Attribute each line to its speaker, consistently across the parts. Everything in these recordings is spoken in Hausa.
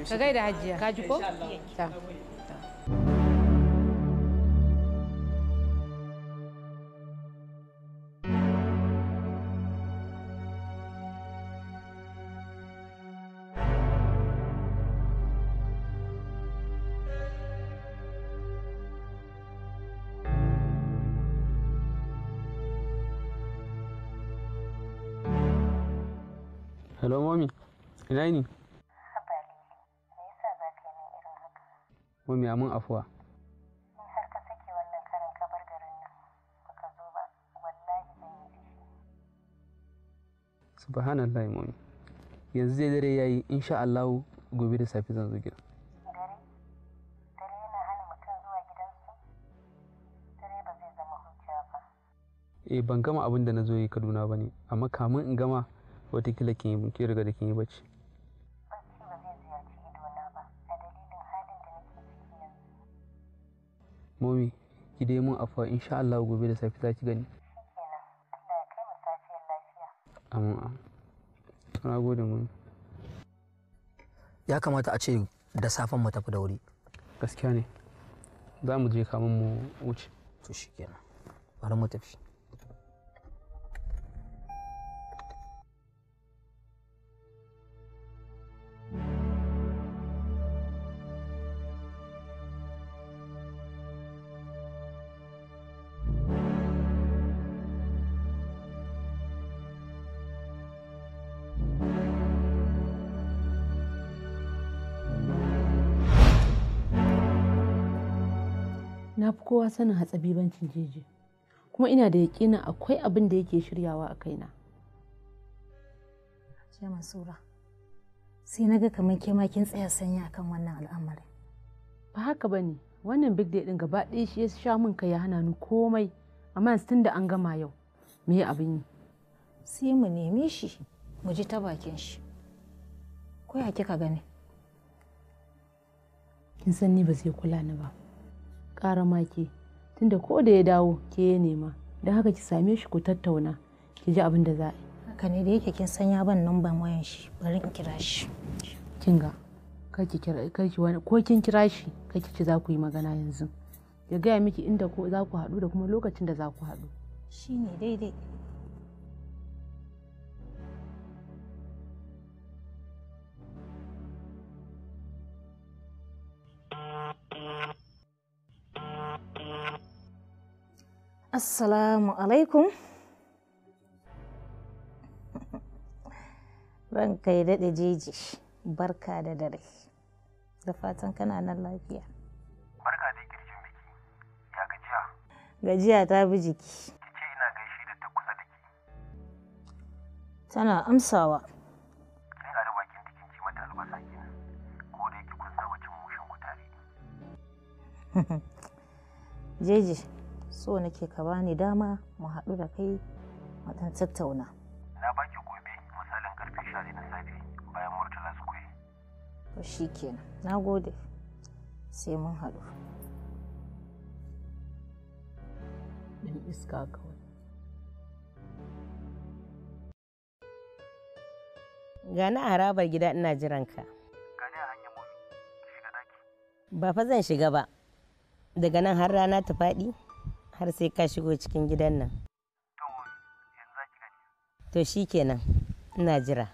Speaker 1: ka gaida hajiya ka ji ko ta
Speaker 2: hello mommy ina ni
Speaker 3: Haba Lili, me yasa za ka yi min irin haka?
Speaker 2: mommy amin afuwa
Speaker 3: In har ka sake wannan karin ka bar garin nan, baka zo ba, wallahi zan yi da shi.
Speaker 2: subhanallah mommy yanzu zai dare yayi insha Allah gobe da safe zan zo gida
Speaker 3: Dare? Dare yana hana mutum zuwa gidansu? Dare ba zai zama hujja ba.
Speaker 2: eh ban gama abin da na zo yi Kaduna bane amma kamun in gama watakila kin yi kin riga da kin yi bacci
Speaker 3: Bacci ba zai ziyarci idona ba, a dalilin halin da nake ciki yanzu.
Speaker 2: mommy ki dai mun afuwa insha Allah gobe da safe za ki gani
Speaker 3: Shikenan, Allah ya kai mu safiyar lafiya.
Speaker 2: amin amin to na gode mommy
Speaker 4: ya kamata a ce da safen mu tafi da wuri
Speaker 2: gaskiya ne za mu je kamun mu wuce
Speaker 4: to shikenan bari mu tafi
Speaker 1: na fi kowa sanin hatsabibancin jeji kuma ina da yaƙinin akwai abin da yake shiryawa a kaina
Speaker 5: Ce Mansura, sai na ga kamar ke ma kin tsaya sanya akan wannan al'amarin.
Speaker 1: ba haka ba ne wannan big day din gaba ɗaya shi ya sha min kai ya hana ni komai amma yanzu tun da an gama yau me abin yi
Speaker 5: Sai mu neme shi, mu ji ta bakin shi. Ko ya kika gani?
Speaker 1: kin san ni ba zai kula ni ba ƙara ma ke tunda ko da ya dawo ke ya nema don haka ki same shi ku tattauna ki ji abin da za a yi
Speaker 5: Haka ne da yake kin san ya ban numban wayan shi, bari in kira shi.
Speaker 1: kin ga kar ki kira kar ki wani ko kin kira shi kar ki ci za ku yi magana yanzu ya gaya miki inda ko za ku haɗu da kuma lokacin da za ku haɗu
Speaker 5: Shi ne daidai. Assalamu alaikum. Ranka ya daɗe jeji, barka da dare. Da fatan kana nan lafiya.
Speaker 6: Barka da girjin biki. Ya gajiya?
Speaker 5: Gajiya ta bi jiki.
Speaker 6: Ki ce ina gaishe da ta kusa da ke.
Speaker 5: Tana amsawa.
Speaker 6: Sai a bakin ta kin ci mata albasa kenan. Ko da yake kun saba cin mushin ku tare.
Speaker 5: Jeji, so nake ka bani dama mu haɗu da kai mu ɗan tattauna.
Speaker 6: Na baki gobe misalin karfe 11 na safe bayan Murtala Square.
Speaker 5: To shi kenan, na gode. Sai mun haɗu.
Speaker 1: dan iska kawai
Speaker 7: Gani a harabar gida ina jiran ka.
Speaker 6: Gani a hanyar momi. Ki shiga daki.
Speaker 7: Ba fa zan shiga ba. Daga nan har rana ta faɗi har sai ka shigo cikin gidan nan.
Speaker 6: To momi, yanzu za ki gani.
Speaker 7: To shi kenan ina jira.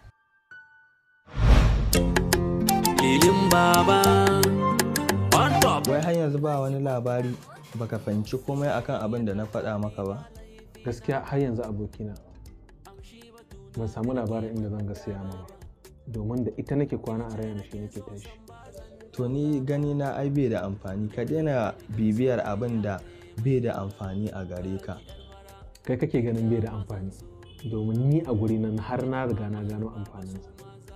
Speaker 8: Lilin baba on top.
Speaker 9: Wai har yanzu ba wani labari baka fahimci komai akan abin da na faɗa maka ba?
Speaker 10: gaskiya har yanzu abokina ban samu labarin inda zan ga siya ba domin da ita nake kwana a raina shi nake tashi
Speaker 9: To ni gani na ai bai da amfani ka daina bibiyar abin da bai da amfani a gare ka.
Speaker 10: kai kake ganin bai da amfani domin ni a guri nan har na riga na gano amfaninsa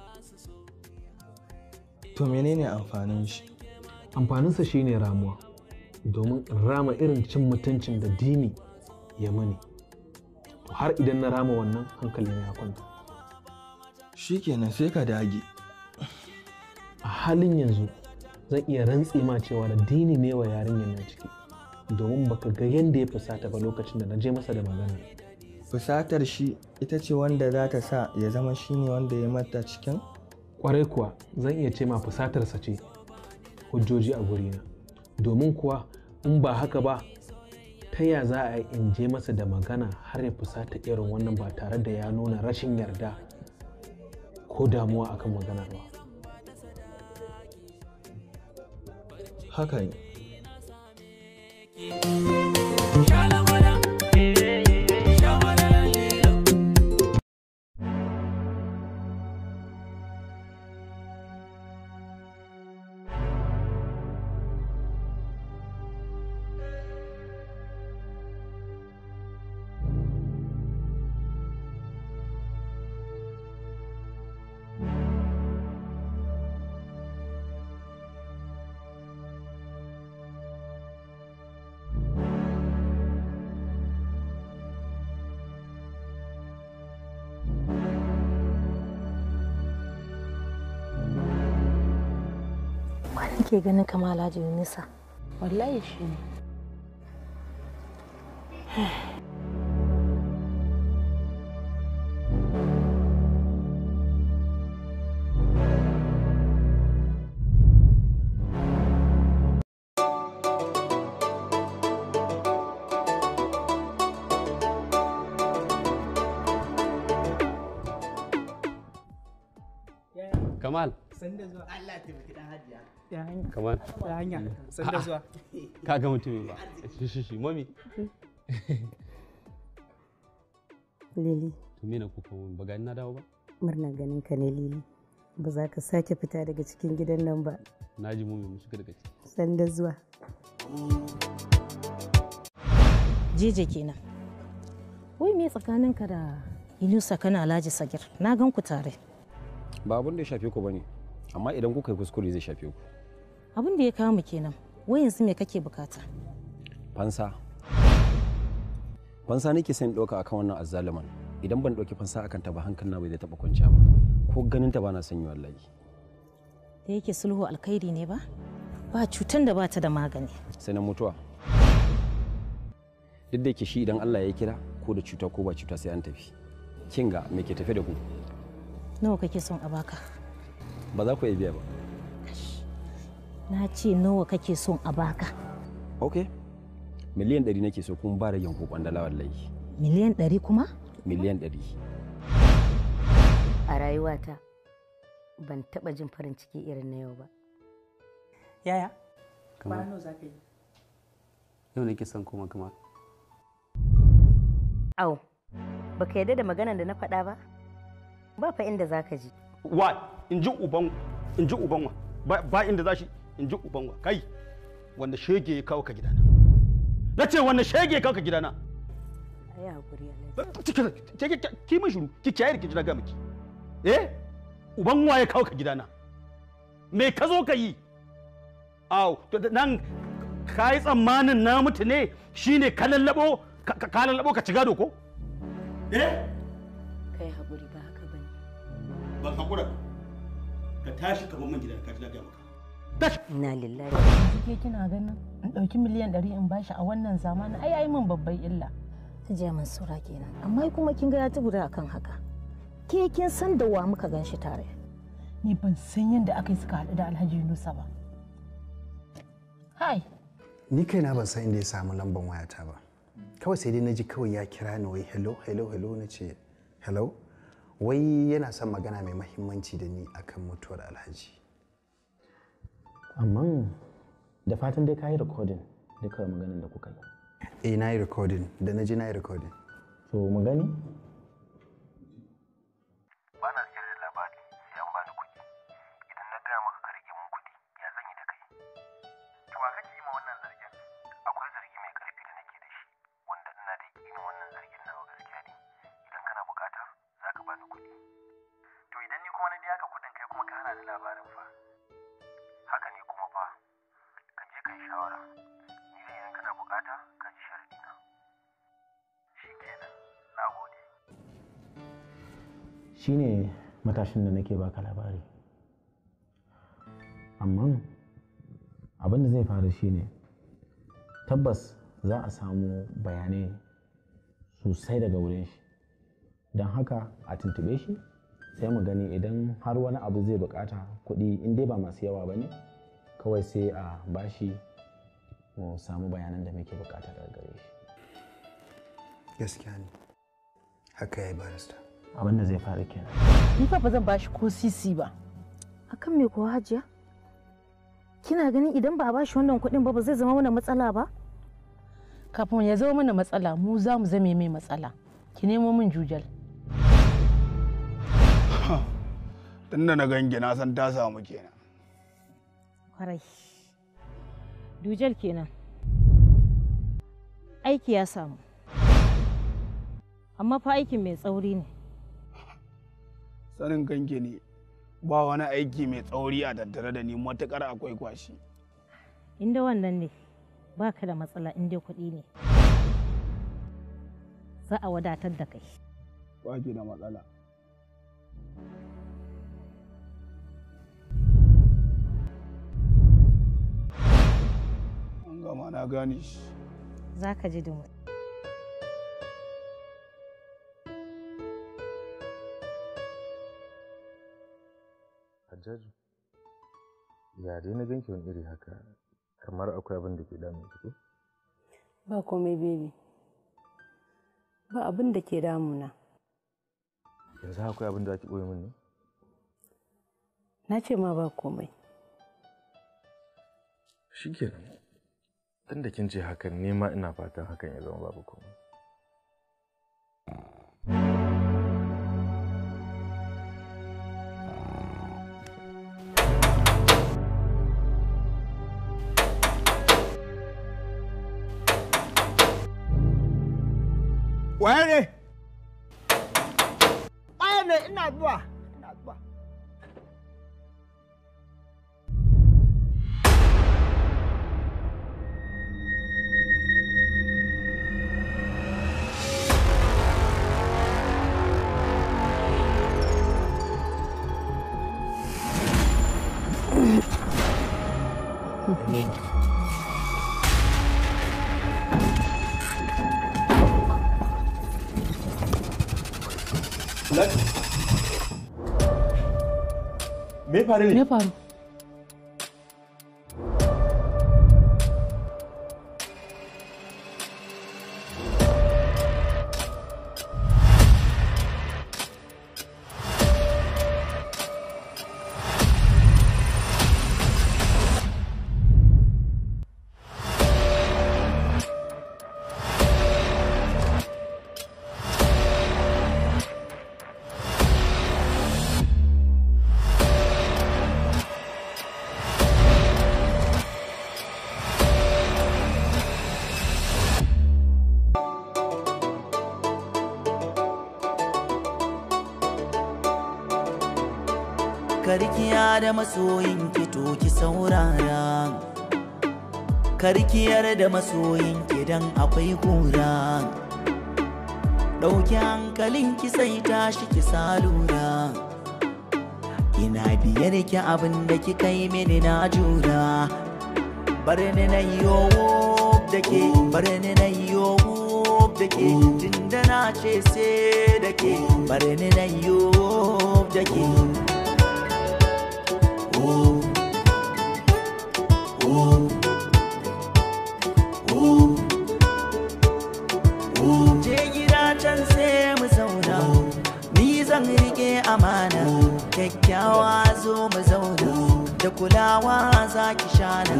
Speaker 9: To menene amfanin shi?
Speaker 10: amfaninsa shine ramuwa domin in rama irin cin mutuncin da dini ya mani to har idan na rama wannan hankali ya kwanta
Speaker 9: Shikenan sai ka dage.
Speaker 10: a halin yanzu zan iya rantse ma cewa da dini ne wa yarinyar nan ciki domin baka ga yadda ya fusata ba lokacin da na je masa da magana
Speaker 9: Fusatar shi ita ce wanda za ta sa ya zama shine wanda ya mata cikin?
Speaker 10: kwarai kuwa zan iya ce ma fusatarsa ce hujjoji a gurina domin kuwa in ba haka ba ta ya za a yi in je masa da magana har ya fusata irin wannan ba tare da ya nuna rashin yarda ko damuwa akan maganar ba
Speaker 9: haka ne
Speaker 5: Wani ke ganin kama Alhaji Yunusa?
Speaker 1: wallahi shi ne
Speaker 2: Kamal.
Speaker 11: Sanda zuwa. Allah ta baki dan hajiya.
Speaker 12: Ya hanya.
Speaker 2: Kamal.
Speaker 12: Ya hanya. Sanda zuwa.
Speaker 2: Ka ga mutumin ba. Shi shi shi mami.
Speaker 7: Lili,
Speaker 2: To me na kuka mun ba gani na dawo ba?
Speaker 7: murna ganin ka ne Lili. Ba za ka sake fita daga cikin gidan nan ba.
Speaker 2: Na ji mami mu shiga daga ciki.
Speaker 7: Sanda zuwa.
Speaker 5: Jeje kenan. Wai me tsakaninka da Yunusa kana Alhaji Sagir? Na gan ku tare.
Speaker 13: ba abin da ya shafe ku bane amma idan kuka yi kuskure zai shafe ku
Speaker 5: Abin da ya kawo mu kenan. Wai yanzu me kake bukata?
Speaker 13: fansa fansa nake son ɗauka akan wannan azzaluman idan ban ɗauki fansa akan ta ba hankali na bai zai taɓa kwanciya ba ko ganin ta ba na son yi wallahi
Speaker 5: Da yake sulhu alkhairi ne ba? Ba cutan da bata da magani.
Speaker 13: sai na mutuwa duk da yake shi idan Allah ya kira ko da cuta ko ba cuta sai an tafi kinga me ke tafe da ku
Speaker 5: Nawa kake son a baka?
Speaker 13: ba za ku iya biya ba
Speaker 5: Na ce nawa kake son a baka?
Speaker 13: ok miliyan ɗari nake so kuma ba ragen ko kwandala wallahi
Speaker 5: Miliyan ɗari kuma?
Speaker 13: miliyan ɗari
Speaker 7: A rayuwata ban taɓa jin farin ciki irin na yau ba.
Speaker 12: Yaya?
Speaker 2: Kamar-
Speaker 12: Kwana nawa za ka yi?
Speaker 2: Yau nake son koma Kamal.
Speaker 7: Au, baka yarda da maganar da na faɗa ba? Ba fa inda za ka ji.
Speaker 14: wa in ji uban in ji uban wa ba, ba inda za shi in ji uban wa kai wanda shege ya kawo ka gidana na ce wanda shege ya kawo ka gidana
Speaker 7: A yi haƙuri
Speaker 14: ki min shiru ki kiyaye da ki jira ga miki eh uban wa ya kawo ka gidana me ka zo ka yi aw to da- nan ka yi tsammanin na mutu ne shine ka lallabo ka ka- ka lallabo ka ci gado ko eh
Speaker 7: Kai haƙuri ba haka ba ne.
Speaker 14: ban hakura ka tashi ka bar min gidan ka ji na ga maka
Speaker 7: Ina lillahi.
Speaker 1: ke kina ganin in ɗauki miliyan ɗari in bashi a wannan zamanin ai ai min babban illa
Speaker 5: Hajiya Mansura kenan. Amma kuma kin ga ya tubura akan haka. Ke kin san da wa muka gan shi tare.
Speaker 1: ni ban san yadda aka yi suka haɗu da alhaji yunusa ba hai
Speaker 15: ni kaina ban san inda ya samu lamban wayata ba kawai sai dai na ji kawai ya kira ni wai hello hello hello na ce hello wai yana son magana mai mahimmanci da ni akan mutuwar alhaji
Speaker 10: amma da fatan dai ka yi rikodin duka maganin da kuka yi
Speaker 15: eh na yi recording da na ji na yi recording
Speaker 10: so mu gani
Speaker 6: ba na siyar da labari sai an bani kuɗi idan na gaya maka ka rage mun kuɗi ya zan yi da kai to ba kake yi ma wannan zargin akwai zargi mai ƙarfi da nake da shi wanda ina da yakinin wannan zargin nawa gaskiya ne idan kana bukata za ka bani kuɗi to idan ni kuma na biya ka kuɗin kai kuma ka hana ni labarin fa haka ne kuma fa ka je ka yi shawara ni dai idan kana bukata ka ji sharadi na shi kenan na gode
Speaker 10: shine matashin da nake baka labari amma abin da zai faru shine tabbas za a samu bayanai sosai daga wurin shi don haka a tuntube shi
Speaker 16: sai mu gani idan har wani abu zai bukata kuɗi in dai ba masu yawa ba ne kawai sai a bashi mu samu bayanan da muke bukata daga gare shi
Speaker 15: gaskiya ne haka ya yi barista
Speaker 16: abin da zai faru kenan
Speaker 5: Ni fa ba zan bashi ko sisi ba. Akan me kuwa hajiya? Kina ganin idan ba a bashi wannan kuɗin ba ba zai zama mana matsala ba?
Speaker 1: kafin ya zama mana matsala mu za mu zame mai matsala ki nemo min jujal
Speaker 17: tunda na gangi na san ta samu kenan
Speaker 5: Kwarai. Dujal kenan. Aiki ya samu. Amma fa aikin mai tsauri ne.
Speaker 17: sanin kanki ne ba wani aiki mai tsauri a tattare da ni matukar akwai kwashi
Speaker 5: Inda wannan ne ba ka da matsala inda kuɗi ne. Za a wadatar da kai.
Speaker 17: ba ki da matsala an gama na gane shi
Speaker 5: Za ka ji dumu.
Speaker 18: Hajjaju, ya dai na ganki wani iri haka kamar akwai abin da ke damun ki ko?
Speaker 1: ba komai baby ba abin da ke damuna
Speaker 18: Yanzu akwai abin da ake ɓoye min ne?
Speaker 1: na ce ma ba komai
Speaker 18: Shikenan. Tun da kin ce hakan ne ma ina fatan hakan ya zama babu komai.
Speaker 11: Waye ne? Waye ne ina zuwa. Ina zuwa.
Speaker 14: Me faru ne?
Speaker 1: me faru
Speaker 19: karkiya da masoyin ki to ki saurara karkiyar da masoyin ki dan akwai kura ɗauki hankalin ki sai tashi ki salura ina biyar ki abin da ki kai mini na jura bar ni na yo da ke bar ni na yo da ke tunda na ce sai da ke bar ni na yo da ke Je gida can sai mu zauna, ni zan rike amana, kyakkyawa zo mu zauna, da kulawa za ki shana.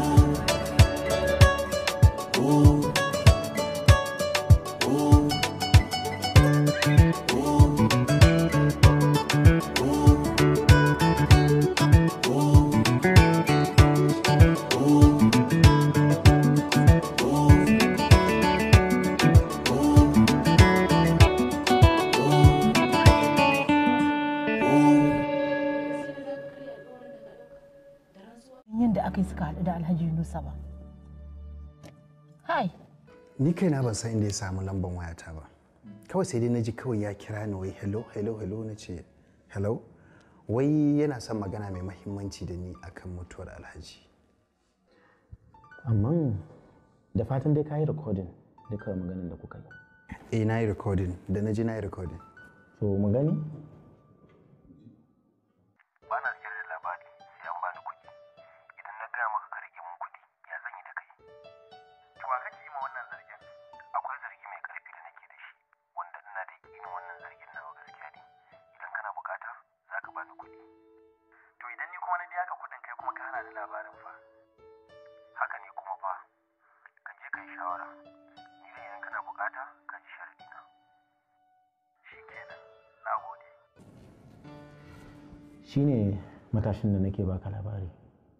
Speaker 1: yadda aka yi suka haɗu da alhaji yunusa ba hai
Speaker 15: ni kaina ban san inda ya samu lamban wayata ba kawai sai dai na ji kawai ya kira ni wai hello hello hello na ce hello wai yana son magana mai mahimmanci da ni akan mutuwar alhaji
Speaker 16: amma da fatan dai ka yi rikodin duka maganin da kuka yi
Speaker 15: eh na yi recording da na ji na yi recording
Speaker 16: so mu gani shine matashin da nake baka labari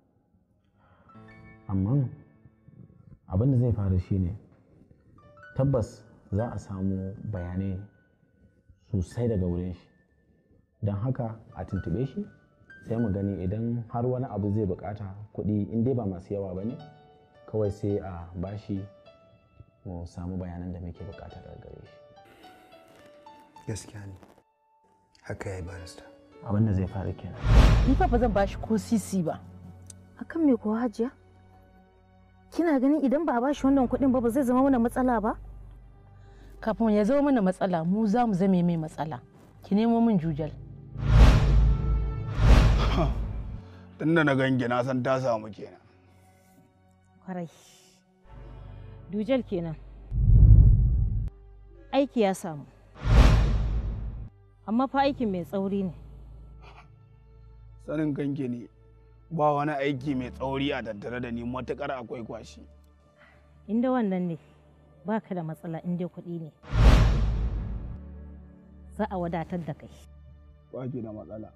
Speaker 16: amma abin da zai faru shine tabbas za a samu bayanai sosai daga wurin shi don haka a tuntube shi sai mu gani idan har wani abu zai bukata kuɗi in dai ba masu yawa ba ne kawai sai a bashi mu samu bayanan da muke bukata daga gare shi
Speaker 15: gaskiya ne haka ya yi barista
Speaker 16: abin da zai faru kenan
Speaker 5: Ni fa ba zan bashi ko sisi ba. Akan me kuwa hajiya? Kina ganin idan ba a bashi wannan kuɗin ba ba zai zama mana matsala ba?
Speaker 1: Kafin ya zama mana matsala mu za mu zame mai matsala. Ki nemo min jujal.
Speaker 17: Tunda na gangi na san ta samu kenan.
Speaker 5: Kwarai. Dujal kenan. Aiki ya samu. Amma fa aikin mai tsauri ne.
Speaker 17: Sanin gangi ne ba wani aiki mai tsauri a tattare da ni matukar akwai kwashi.
Speaker 5: Inda wannan ne ba ka da matsala inda kuɗi ne. Za a wadatar da kai.
Speaker 17: Ba ki da matsala.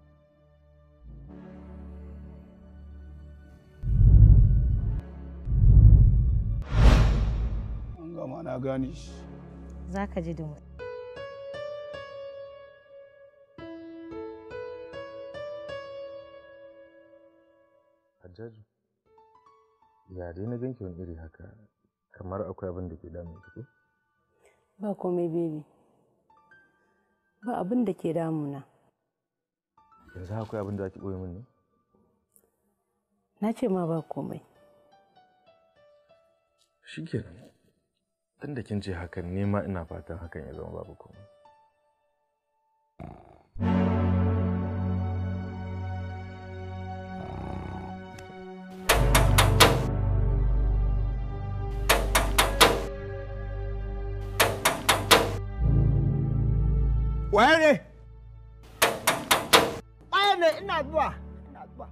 Speaker 17: An gama na gane shi.
Speaker 5: Za ka ji dumu.
Speaker 18: Hajjaju, ya dai na ganki wani iri haka kamar akwai abin da ke damun ki ko?
Speaker 1: Ba komai baby. Ba abin da ke damuna.
Speaker 18: Yanzu akwai abin da ake ɓoye min ne?
Speaker 1: Na ce ma ba komai.
Speaker 18: Shikenan. Tun da kin ce hakan ne ma ina fatan hakan ya zama babu komai.
Speaker 11: Waye ne? Waye ne ina zuwa. Ina zuwa.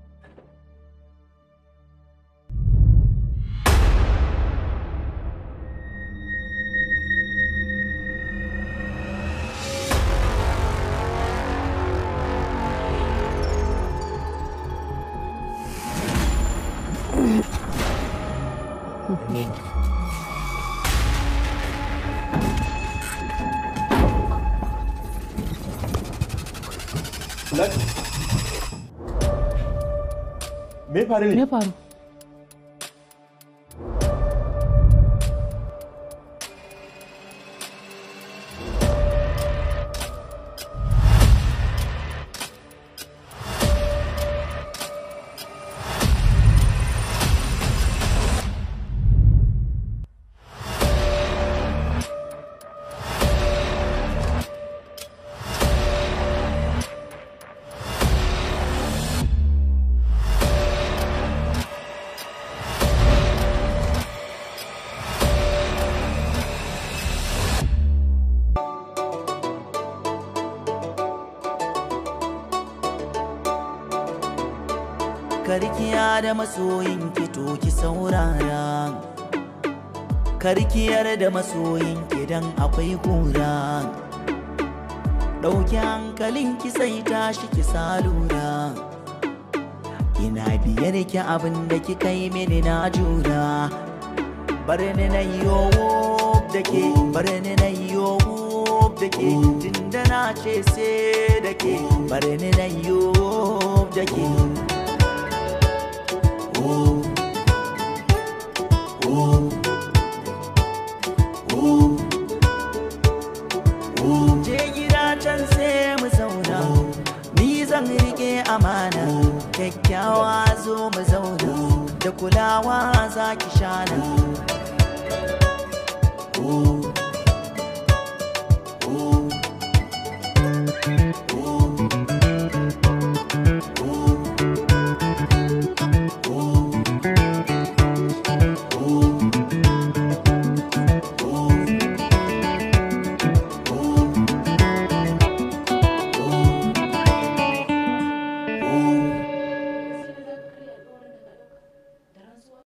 Speaker 14: Me faru ne?
Speaker 1: Me faru?
Speaker 19: karkiya da masoyin ki to ki saurara karkiyar da masoyin ki dan akwai kura ɗauki hankalin ki sai tashi ki salura ina biyar ki abin da ki kai mini na jura bar ni na yowo da ke bar ni na yowo da ke tunda na ce sai da ke bar ni na yowo da ke Je gida can sai mu zauna, ni zan rike amana, kyakkyawa zo mu zauna, da kulawa za ki shana.